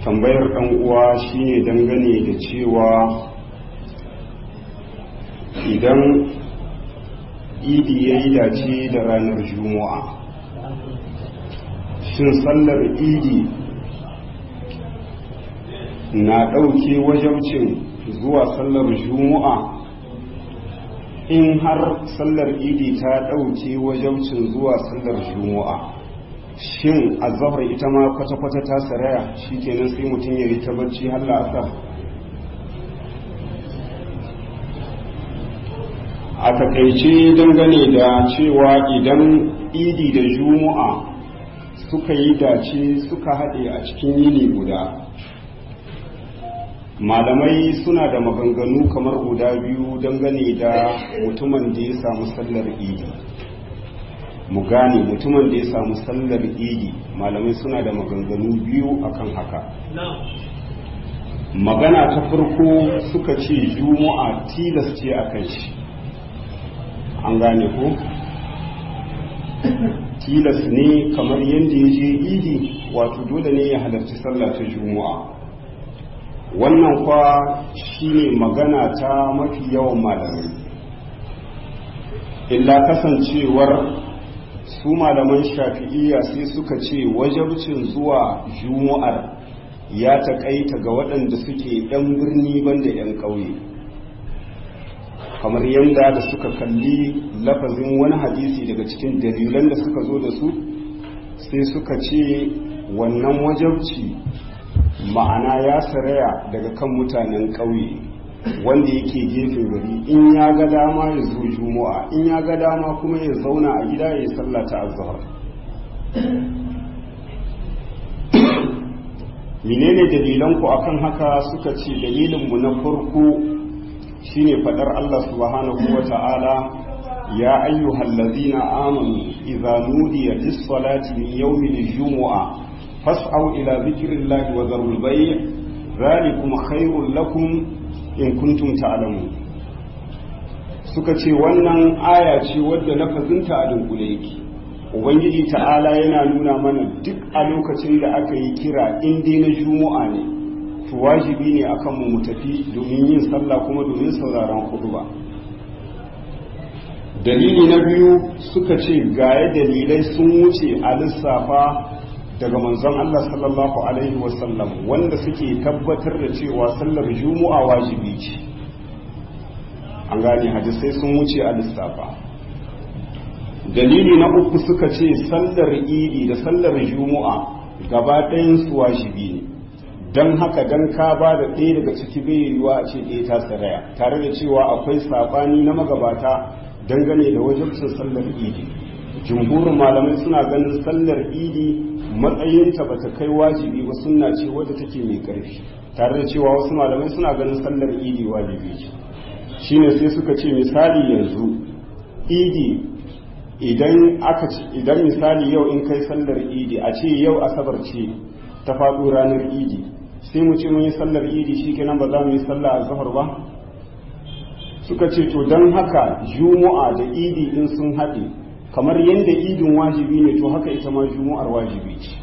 tambayar ɗan uwa shine dangane da cewa idan idi ya yi dace da ranar juma'a shin sallar idi na ɗauke wajabcin zuwa sallar juma'a in har sallar idi ta ɗauke wajabcin zuwa sallar juma'a shin azahar ita ma kwata-kwata ta saraya shi kenan sai mutum ya yi ta bacci har la'asar a takaice dangane da cewa idan idi da juma'a suka yi dace suka haɗe a cikin yini guda malamai suna da maganganu kamar guda biyu dangane da mutumin da ya samu sallar idi mu gane mutumin da ya samu sallar idi malamai suna da maganganu biyu akan haka magana ta farko suka ce juma'a tilas ce a kan shi an gane ko tilas ne kamar yadda ya je idi wato dole ne ya halarci sallah ta juma'a wannan kwa shine magana ta mafi yawan malamai illa kasancewar su malaman shafi'iyya sai suka ce wajabcin zuwa juma'ar ya taƙaita ga waɗanda suke 'yan birni banda 'yan ƙauye kamar yadda da suka kalli lafazin wani hadisi daga cikin dalilan da suka zo da su sai suka ce wannan wajabci ma'ana ya saraya daga kan mutanen ƙauye wanda yake gefen gari in ya ga dama ya zo juma'a in ya ga dama kuma ya zauna a gida ya yi sallata azhar menene dalilan ku akan haka suka ce dalilin mu na farko shine fadar Allah subhanahu wata'ala ya ayyuhal ladzina amanu idza nudiya lis-salati min yawmil jumu'a fas'au ila dhikrillahi wa dharul bay' dhalikum khairul lakum in kuntum ta'lamun suka ce wannan aya ce wadda lafazinta a dunkule yake ubangiji ta'ala yana nuna mana duk a lokacin da aka yi kira in dai na juma'a ne to wajibi ne akan mu mu tafi domin yin sallah kuma domin sauraron ba. dalili na biyu suka ce gaya dalilai sun wuce a lissafa daga manzon Allah sallallahu alaihi wasallam wanda suke tabbatar da cewa sallar juma'a wajibi ce an gane hadisai sun wuce a lissafa dalili na uku suka ce sallar idi da sallar juma'a gaba ɗayan su wajibi ne don haka don ka ba da ɗaya daga ciki bai yiwuwa a ce ɗaya ta saraya tare da cewa akwai saɓani na magabata dangane da wajibcin sallar idi jumhurin malamai suna ganin sallar idi matsayinta ba ta kai wajibi ba sunna ce wadda take mai ƙarfi tare da cewa wasu malamai suna ganin sallar idi wajibi ce shine sai suka ce misali yanzu idi idan aka idan misali yau in kai sallar idi a ce yau asabar ce ta faɗo ranar idi sai mu ce mun yi sallar idi shikenan ba za mu yi sallah azhar ba suka ce to don haka juma'a da idi in sun haɗe kamar yadda idin wajibi ne to haka ita ma juma'ar wajibi ce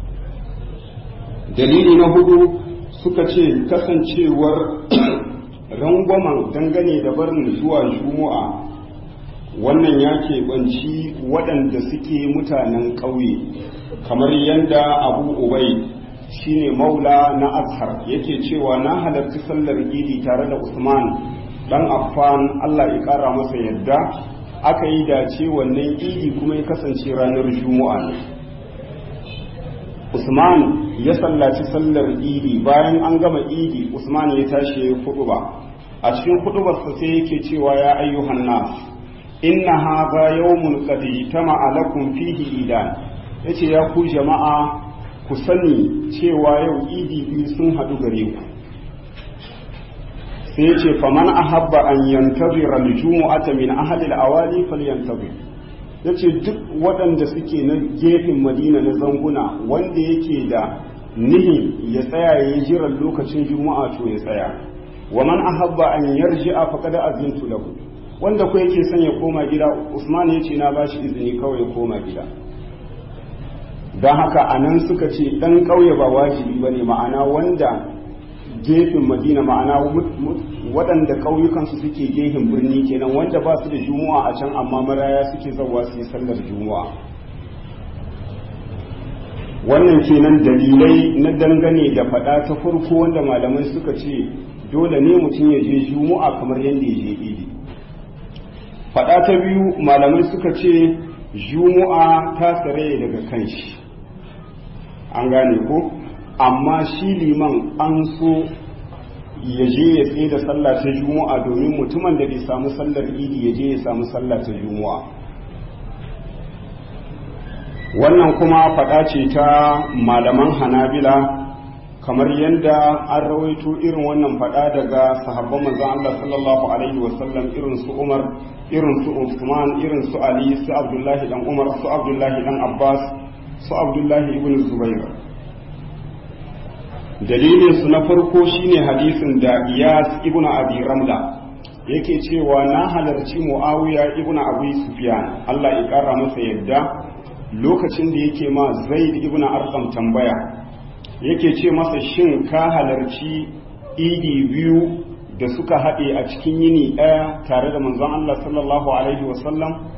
dalili na hudu suka ce kasancewar rangwamen dangane da barin zuwa juma'a wannan ya keɓanci waɗanda suke mutanen ƙauye kamar yadda abu ubai shine maula na azhar yake cewa na halarci sallar idi tare da usman dan affan allah ya ƙara masa yadda aka yi dace wannan idi kuma ya kasance ranar juma'a ne usman ya sallaci sallar idi bayan an gama idi usman ya tashi ya yi ba a cikin hudubarsa sai yake cewa ya ayyuhan nas inna hadha yawmun qad ijtama'a lakum fihi idan yace ya ku jama'a ku sani cewa yau idi biyu sun hadu gare ku sai yace faman ahabba an yantazira al-jumu'ata min ahli al-awali falyantazir yace duk waɗanda suke na gefen madina na zanguna wanda yake da nihi ya tsaya ya yi jiran lokacin juma'a to ya tsaya wa man ahabba an yarji'a faqad azintu lahu wanda ko yake son ya koma gida Usman yace na bashi izini kawai ya koma gida don haka a nan suka ce ɗan ƙauye ba wajibi ba ne ma'ana wanda gefen madina ma'ana waɗanda ƙauyukansu suke gefen birni kenan wanda ba su da juma'a a can amma maraya suke zauwa su yi sallar juma'a wannan kenan dalilai na dangane da faɗa ta farko wanda malamai suka ce dole ne mutum ya je juma'a kamar yadda ya je idi faɗa ta biyu malamai suka ce juma'a ta tsare daga kanshi an gane ko amma shi liman an so ya je ya tsaye da sallah ta juma'a domin mutumin da bai samu sallar idi ya je ya samu sallah ta juma'a wannan kuma faɗa ce ta malaman hanabila kamar yadda an rawaito irin wannan faɗa daga sahabban manzon Allah sallallahu alaihi wasallam irin su Umar irin su Usman irin su Ali su Abdullahi dan Umar su Abdullahi dan Abbas su Abdullahi ibn Zubair dalilin su na farko shine hadisin da Iyas ibn Abi Ramla yake cewa na halarci Muawiya ibn Abi Sufyan Allah ya kara masa yadda lokacin da yake ma Zaid ibn Arqam tambaya yake ce masa shin ka halarci idi biyu da suka haɗe a cikin yini ɗaya tare da manzon Allah sallallahu alaihi wasallam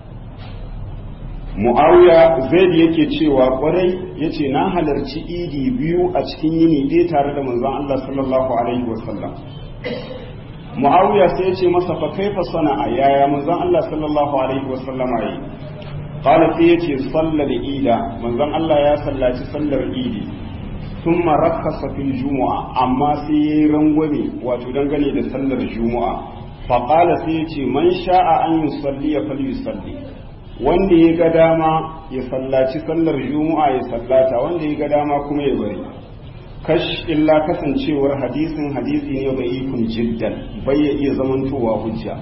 mu'awiya zaid yake cewa kwarai yace na halarci idi biyu a cikin yini ɗaya tare da manzon Allah sallallahu alaihi wasallam mu'awiya sai ya ce masa fa kaifa sana'a yaya manzon Allah sallallahu alaihi wasallama yi qala sai yace sallal ida manzon Allah ya sallaci sallar idi ثم رخص في الجمعة أما سي رنغني وتدنغني لسلر الجمعة فقال سيتي من شاء أن يصلي فليصلي wanda ya ga dama ya sallaci sallar juma'a ya sallata wanda ya ga dama kuma ya bari kash illa kasancewar hadisin hadisi ne bai ikun jiddan bai ya iya zamantowa hujja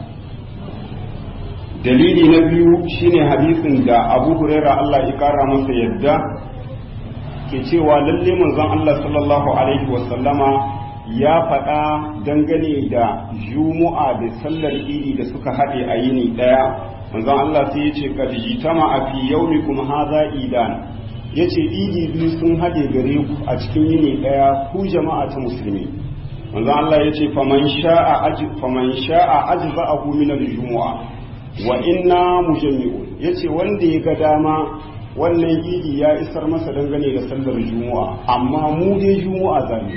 dalili na biyu shine hadisin da abu huraira Allah ya kara masa yadda ke cewa lalle manzon Allah sallallahu alaihi wasallama ya faɗa dangane da juma'a da sallar idi da suka haɗe a yini ɗaya manzon Allah sai ya ce kad jitama a fi yaumikum hadha idan yace idi biyu sun haɗe gare ku a cikin yini ɗaya ku jama'a ta musulmi manzon Allah yace faman sha'a aj faman sha'a ajza'ahu min al-jumu'a wa inna mujammi'un yace wanda ya ga dama wannan idi ya isar masa dangane da sallar juma'a amma mu dai juma'a zamu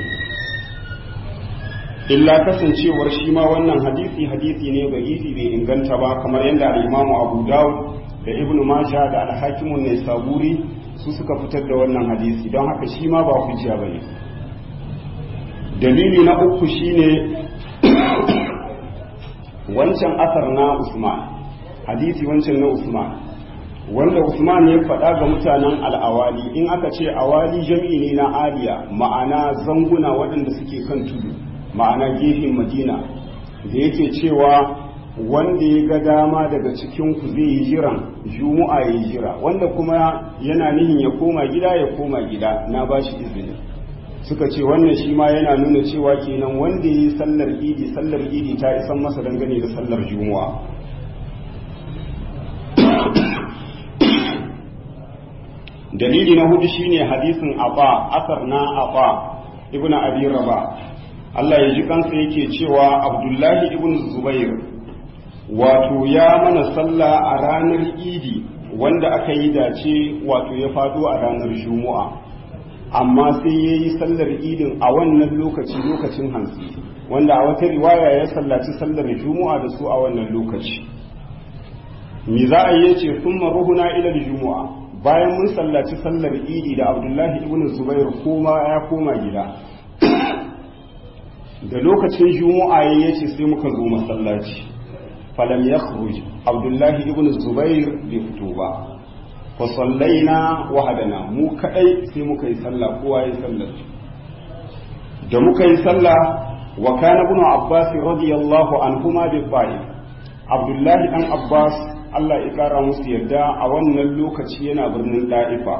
illa kasancewar shi ma wannan hadisi hadisi ne ga idi bai inganta ba kamar yadda al-Imam Abu Dawud da Ibn Majah da al-Hakim an-Naisaburi su suka fitar da wannan hadisi don haka shi ma ba hujja bane dalili na uku shine wancan asar na Usman hadisi wancan na Usman wanda Usman ya faɗa ga mutanen al'awali in aka ce awali jami'i ne na aliya ma'ana zanguna waɗanda suke kan tudu ma'ana gefen madina da yake cewa wanda ya ga dama daga cikin ku zai yi jiran juma'a ya yi jira wanda kuma yana nihin ya koma gida ya koma gida na ba shi izini suka ce wannan shi ma yana nuna cewa kenan wanda ya yi sallar idi sallar idi ta isan masa dangane da sallar juma'a dalili na hudu shine hadisin aba asar na aba ibnu abi raba Allah ya ji kansa yake cewa abdullahi ibn zubair wato ya mana sallah a ranar idi wanda aka yi dace wato ya fado a ranar juma'a amma sai ya yi sallar idin a wannan lokaci lokacin hantsi wanda a wata riwaya ya sallaci sallar juma'a da su a wannan lokaci me za a yi ce sun maruhuna ilal juma'a bayan mun sallaci sallar idi da abdullahi ibn zubair koma ya koma gida da lokacin juma'a ya ce sai muka zo masallaci falam ya abdullahi ibn zubair bai fito ba fa sallaina wahadana mu kadai sai muka yi sallah kowa ya sallar da muka yi sallah wa kana ibn abbas radiyallahu anhuma bi abdullahi dan abbas Allah ya kara musu yarda a wannan lokaci yana birnin da'ifa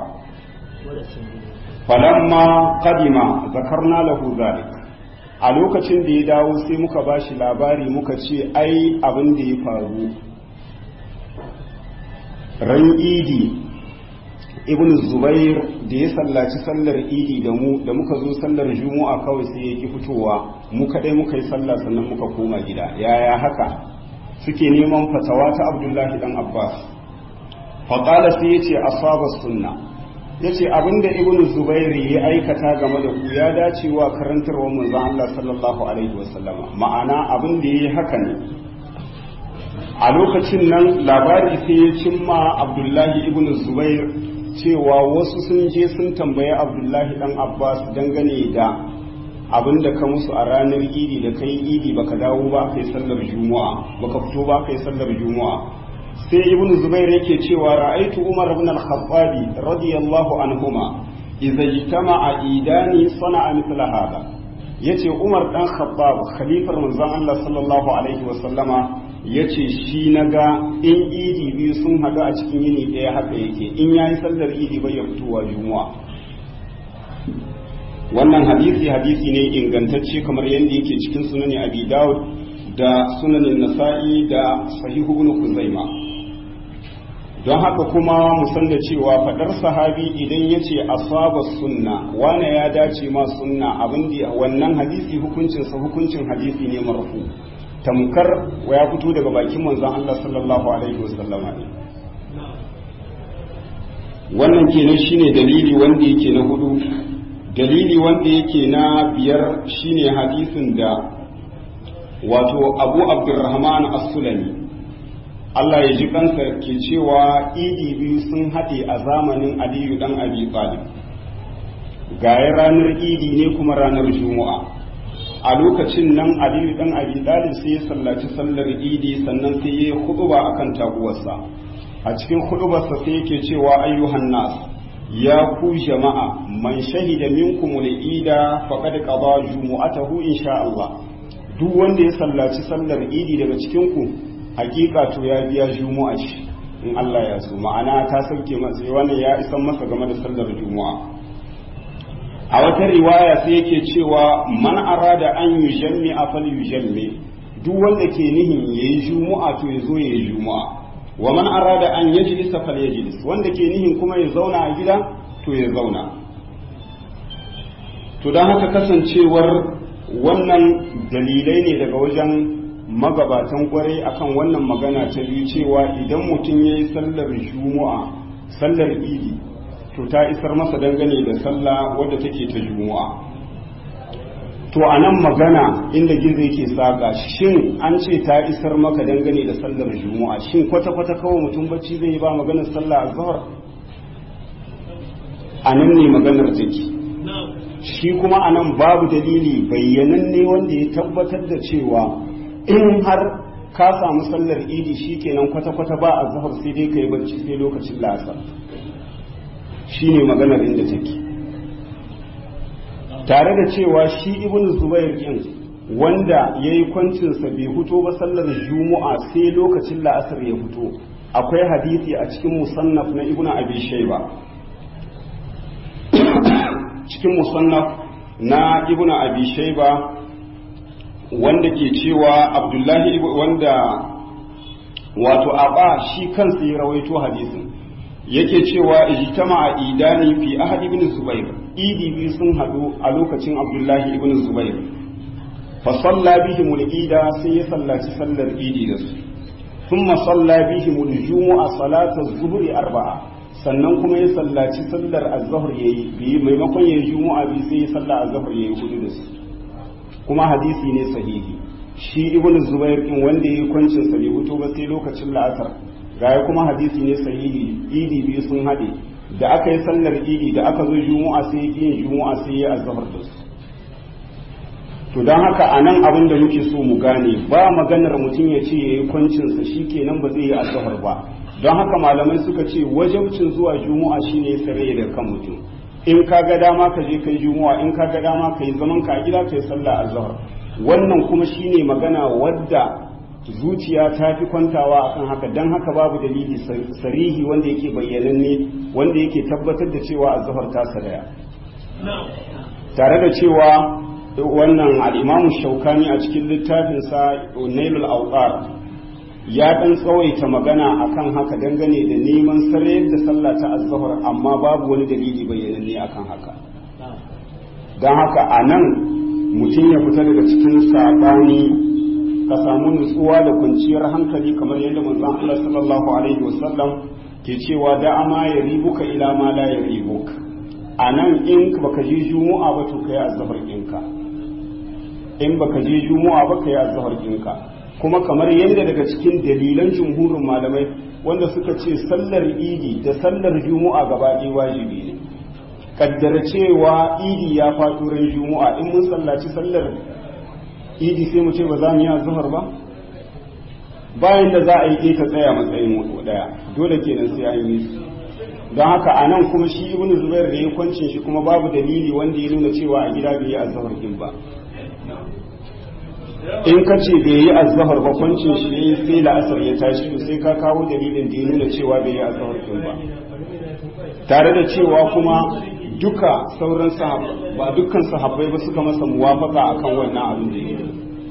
falamma qadima zakarna lahu zalik a lokacin da ya dawo sai muka bashi labari muka ce ai abin da ya faru ran idi ibn zubair da ya sallaci sallar idi da mu da muka zo sallar juma'a kawai sai ya ki fitowa mu kadai muka yi sallah sannan muka koma gida yaya haka suke neman fatawa ta abdullahi dan abbas faƙala sai ya ce asaba sunna ya ce abinda ibn zubair ya aikata game da ku ya dace wa karantarwar manzon Allah sallallahu alaihi wasallama ma'ana abin da yayi haka ne a lokacin nan labari sai ya cimma abdullahi ibn zubair cewa wasu sun je sun tambayi abdullahi dan abbas dangane da abin da ka musu a ranar idi da kai idi baka dawo ba kai sallar juma'a baka fito ba kai sallar juma'a sai ibn zubair yake cewa ra'aitu umar ibn al-khattabi radiyallahu anhuma idza ijtama'a idani sana'a mithla hada yace umar dan khattab khalifar manzon Allah sallallahu alaihi wa sallama yace shi naga in idi biyu sun hadu a cikin yini daya haka yake in yayi sallar idi bai ya fitowa juma'a wannan hadisi hadisi ne ingantacce kamar yadda yake cikin sunan abi dawud da sunanin nasa'i da sahihu ibn kuzaima don haka kuma mu san da cewa fadar sahabi idan ya ce asaba sunna wane ya dace ma sunna abin da wannan hadisi hukuncinsa hukuncin hadisi ne marfu tamkar ya fito daga bakin manzon Allah sallallahu alaihi wasallama ne wannan kenan shine dalili wanda yake na hudu dalili wanda yake na biyar shine hadisin da wato abu abdurrahman as-sulami Allah ya ji kansa ke cewa idi biyu sun haɗe a zamanin aliyu dan abi talib gaya ranar idi ne kuma ranar juma'a a lokacin nan aliyu dan abi talib sai ya sallaci sallar idi sannan sai ya yi huɗuba akan taguwarsa a cikin huɗubarsa sai yake cewa ayyuhan nas ya ku jama'a man shahida minkum al-ida faqad qada jumu'atahu insha Allah duk wanda ya sallaci sallar idi daga cikin ku hakika to ya biya juma'a shi in Allah ya so ma'ana ta sauke masa wannan ya isan masa game da sallar juma'a a wata riwaya sai yake cewa man arada an yujammi afal yujammi duk wanda ke nihin yayi juma'a to ya zo yayi juma'a wa man arada an yajlisa fal yajlis wanda ke nihin kuma ya zauna a gida to ya zauna to don haka kasancewar wannan dalilai ne daga wajen magabatan kwarai akan wannan magana ta biyu cewa idan mutum ya yi sallar juma'a sallar idi to ta isar masa dangane da sallah wadda take ta juma'a to a nan magana inda gizo yake saka shin an ce ta isar maka dangane da sallar juma'a shin kwata-kwata kawai mutum bacci zai yi ba maganar sallah a zahar a nan ne maganar take shi kuma a nan babu dalili bayyananne wanda ya tabbatar da cewa in har ka samu sallar idi shi kenan kwata-kwata ba a zahar sai dai ka yi bacci sai lokacin lasa shi ne maganar inda take tare da cewa shi ibn zubair din wanda ya yi kwancinsa bai fito ba sallar juma'a sai lokacin la'asar ya fito akwai hadisi a cikin musannaf na ibn abi shayba cikin musannaf na ibn abi shayba wanda ke cewa abdullahi wanda wato aba shi kansa ya rawaito hadisin yake cewa ijtama idani fi ahad ibn zubair idi biyu sun hadu a lokacin abdullahi ibn zubair fa salla bihim al-ida sai ya sallaci sallar idi da su thumma salla bihim al-jumu'a salata az-zuhri arba'a sannan kuma ya sallaci sallar az-zuhr yayi bi maimakon yayi jumu'a bi sai ya salla az-zuhr yayi hudu da su kuma hadisi ne sahihi shi ibn zubair din wanda yayi kwancin sa bai fito ba sai lokacin la'asar gaya kuma hadisi ne sahihi idi biyu sun haɗe da aka yi sallar idi da aka zo juma'a sai yin juma'a sai ya azhar da su to don haka a nan abin da muke so mu gane ba maganar mutum ya ce ya yi kwancinsa shi kenan ba zai yi azhar ba don haka malamai suka ce wajabcin zuwa juma'a shine ya sare da kan mutum in ka ga dama ka je kai juma'a in ka ga dama ka yi zaman ka a gida ka yi sallah azhar wannan kuma shine magana wadda zuciya ta fi kwantawa akan haka don haka babu dalili sarihi wanda yake bayyananne wanda yake tabbatar da cewa azhar ta sadaya tare da cewa wannan al'imamu shaukani a cikin littafinsa nailul auqar ya ɗan tsawaita magana akan haka dangane da neman sarayar da sallah ta azhar amma babu wani dalili bayyananne akan haka don haka a nan mutum ya fita daga cikin saɓani ka samu nutsuwa da kwanciyar hankali kamar yadda manzon Allah sallallahu alaihi wasallam ke cewa da ama ya ribuka ila ma la ya ribuka a nan in baka je juma'a ba to kai azhar ɗinka in baka je juma'a ba kai azhar ɗinka kuma kamar yadda daga cikin dalilan jumhurin malamai wanda suka ce sallar idi da sallar juma'a gaba ɗaya wajibi ne kaddara cewa idi ya faɗo ran juma'a in mun sallaci sallar idi sai mu ce ba za mu yi azhar ba bayan da za a yi ta tsaya matsayin mutu daya dole kenan sai an yi su don haka a nan kuma shi ibnu zubair da ya kwancin shi kuma babu dalili wanda ya nuna cewa a gida bai yi azhar din ba in ka ce bai yi azhar ba kwancin shi yayi sai la'asar ya tashi to sai ka kawo dalilin da ya nuna cewa bai yi azhar din ba tare da cewa kuma duka sauran sahabbai ba dukkan sahabbai ba suka masa muwafaka akan wannan abin da yake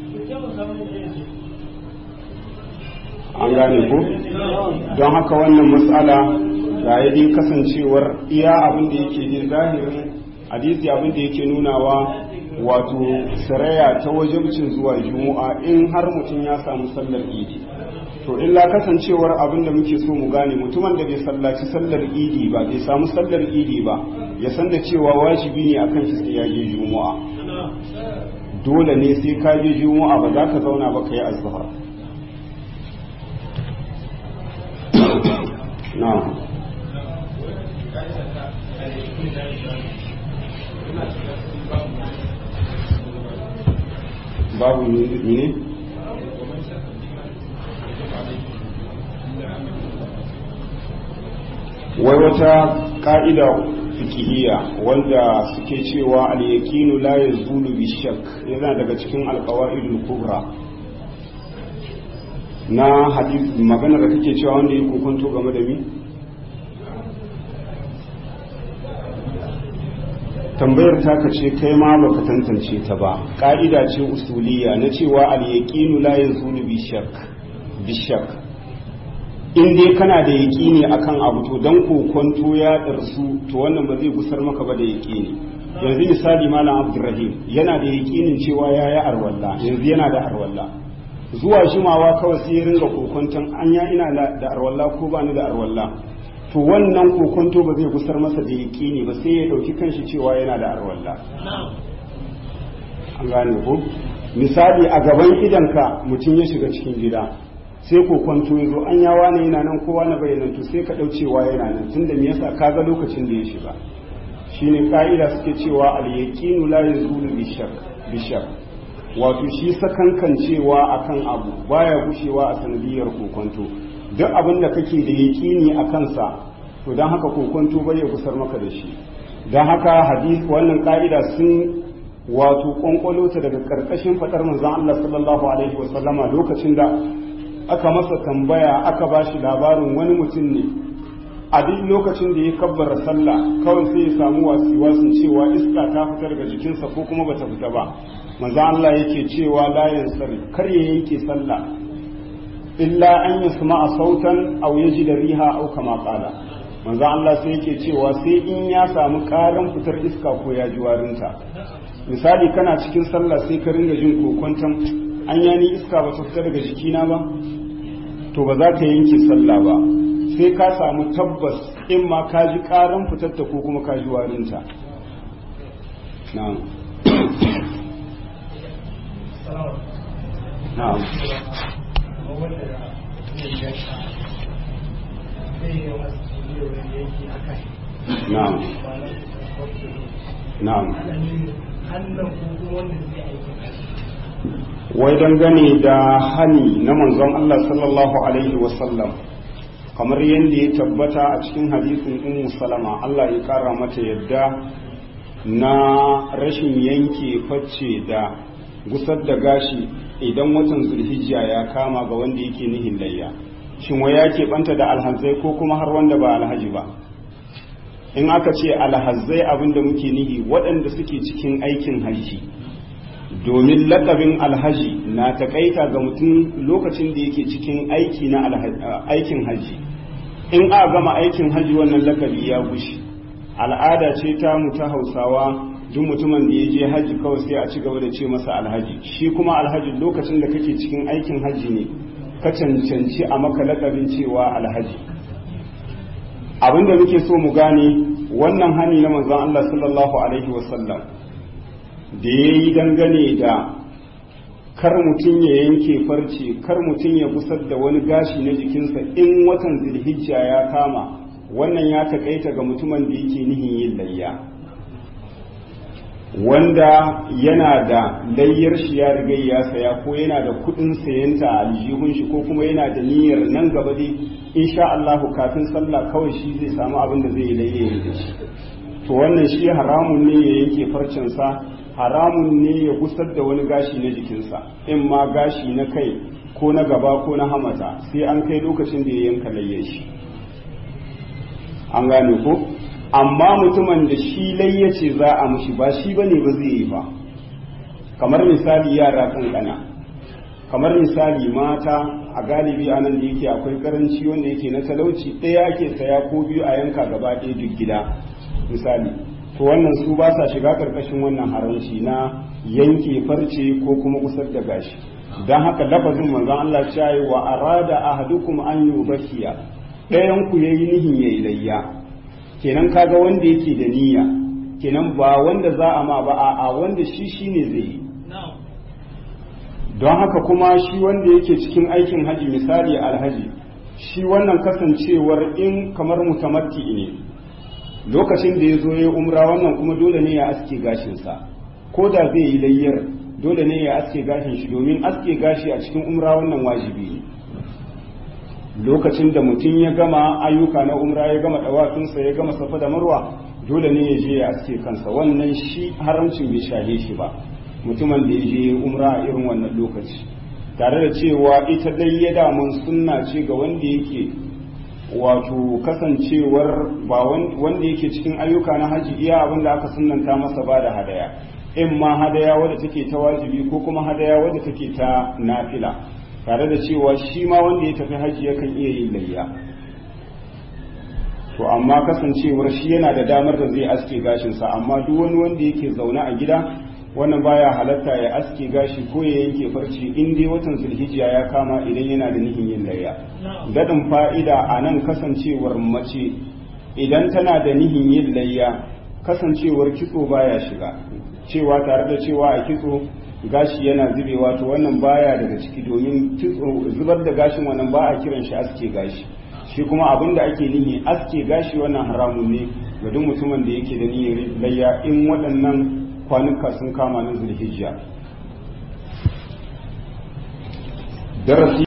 an gane ko don haka wannan matsala ga dai kasancewar iya abin da yake ne zahirin hadisi abin da yake nunawa wato saraya ta wajibcin zuwa juma'a in har mutum ya samu sallar idi to illa kasancewar abin da muke so mu gane mutumin da bai sallaci sallar idi ba bai samu sallar idi ba ya san da cewa wajibi ne akan shi sai ya je juma'a dole ne sai ka je juma'a ba za ka zauna ba ka yi azhar na'am babu ne wai wata ka'ida fikihiyya wanda suke cewa al-yaqinu la yazulu bi shakk yana daga cikin al-qawaidul kubra na hadith magana da kake cewa wanda yake kokonto game da mi tambayar ta ce kai ma baka tantance ta ba ka'ida ce usuliya na cewa al-yaqinu la yazulu bi shakk bi shakk in dai kana da yaƙini akan abu to dan kokonto ya ɗarsu to wannan ba zai gusar maka ba da yaƙini yanzu misali malam abdurrahim yana da yaƙinin cewa ya yi arwalla yanzu yana da arwalla zuwa jimawa kawai sai ya ringa kokonton anya ina da arwalla ko ba ni da arwalla to wannan kokonto ba zai gusar masa da yaƙini ba sai ya ɗauki kanshi cewa yana da arwalla an gane ko misali a gaban idanka mutum ya shiga cikin gida sai ko kwanto ya zo an yawa ne yana nan kowa na bayanan to sai ka ɗaucewa yana nan tun da me yasa ka ga lokacin da ya shiga shine ka'ida suke cewa al yaqinu la yazulu bi shak bi shak wato shi sakankan cewa akan abu baya gushewa a sanadiyar kokonto duk abin da kake da yaqini a kansa to dan haka kokonto bai gusar maka da shi dan haka hadisi wannan ka'ida sun wato kwankwalo ta daga karkashin fadar manzon Allah sallallahu alaihi wasallama lokacin da aka masa tambaya aka ba shi labarin wani mutum ne a duk lokacin da ya kabbara sallah kawai sai ya samu wasiwasin cewa iska ta fita daga jikinsa ko kuma bata fita ba manzo Allah yake cewa la yansari kar ya yanke sallah illa an yasma sautan aw yajida riha aw kama qala manzo Allah sai yake cewa sai in ya samu karan fitar iska ko ya ji warinta misali kana cikin sallah sai ka ringa jin kokonton an yani iska ba ta fita daga jikina ba to ba za ka yanke sallah ba sai ka samu tabbas in ma ka ji karan fitarta ko kuma ka ji warinta na'am na'am na'am na'am wai dangane da hani na manzon Allah sallallahu alaihi wasallam kamar yadda ya tabbata a cikin hadisin ummu salama Allah ya kara mata yadda na rashin yanke facce da gusar da gashi idan watan zulhijja ya kama ga wanda yake nihin layya shin wai ya keɓanta da alhazai ko kuma har wanda ba alhaji ba in aka ce alhazai abinda muke nihi waɗanda suke cikin aikin hajji domin lakabin alhaji na takaita ga mutum lokacin da yake cikin aiki na aikin haji in a gama aikin haji wannan lakabi ya gushi al'ada ce ta mu ta hausawa duk mutumin da ya je haji kawai sai a ci gaba da ce masa alhaji shi kuma alhaji lokacin da kake cikin aikin haji ne ka cancanci a maka lakabin cewa alhaji abinda muke so mu gane wannan hani na manzon Allah sallallahu alaihi wasallam da ya yi dangane da kar mutum ya yanke farce kar mutum ya gusar da wani gashi na jikinsa in watan zilhijja ya kama wannan ya takaita ga mutumin da yake nihin yin layya wanda yana da layyar shi ya riga ya saya ko yana da kudin sayanta a aljihun shi ko kuma yana da niyyar nan gaba dai insha Allah kafin sallah kawai shi zai samu abin da zai yi layya da shi to wannan shi haramun ne ya yanke farcensa haramun ne ya gusar da wani gashi na jikinsa in ma gashi na kai ko na gaba ko na hamata sai an kai lokacin da ya yanka layya shi an gane ko amma mutumin da shi layya ce za a mushi ba shi bane ba zai yi ba kamar misali yara kankana kamar misali mata a galibi a nan da yake akwai karanci wanda yake na talauci ɗaya ake saya ko biyu a yanka gaba ɗaya duk gida misali to wannan su ba sa shiga karkashin wannan haramci na yanke farce ko kuma kusar da gashi don haka lafazin manzon Allah ya yi wa arada ahadukum an yubakiya ɗayan ku yayi nihin yayi layya kenan kaga wanda yake da niyya kenan ba wanda za a ma ba a wanda shi shine zai yi don haka kuma shi wanda yake cikin aikin haji misali alhaji shi wannan kasancewar in kamar mutamatti ne lokacin da ya zo ya umra wannan kuma dole ne ya aske gashinsa ko da zai yi layyar dole ne ya aske gashin shi domin aske gashi a cikin umra wannan wajibi ne lokacin da mutum ya gama ayyuka na umra ya gama dawafinsa ya gama safa da marwa dole ne ya je ya aske kansa wannan shi haramcin bai shahe shi ba mutumin da ya je umra a irin wannan lokaci tare da cewa ita dai ya damun sunna ce ga wanda yake wato kasancewar ba wanda yake cikin ayyuka na haji iya abin da aka sunanta masa ba da hadaya in ma hadaya wadda take ta wajibi ko kuma hadaya wadda take ta nafila tare da cewa shi ma wanda ya tafi haji yakan iya yin layya to amma kasancewar shi yana da damar da zai aske gashinsa amma duk wani wanda yake zaune a gida wannan baya halatta ya aske gashi ko ya yanke farci in dai watan zulhijja ya kama idan yana da nihin yin layya dadin fa'ida a nan kasancewar mace idan tana da nihin yin layya kasancewar kitso baya shiga cewa tare da cewa a kitso gashi yana zubewa to wannan baya daga ciki domin zubar da gashin wannan ba a kiran shi aske gashi shi kuma abin da ake nihi aske gashi wannan haramun ne ga duk mutumin da yake da niyyar layya in waɗannan kwanuka sun kama na zulhijja darasi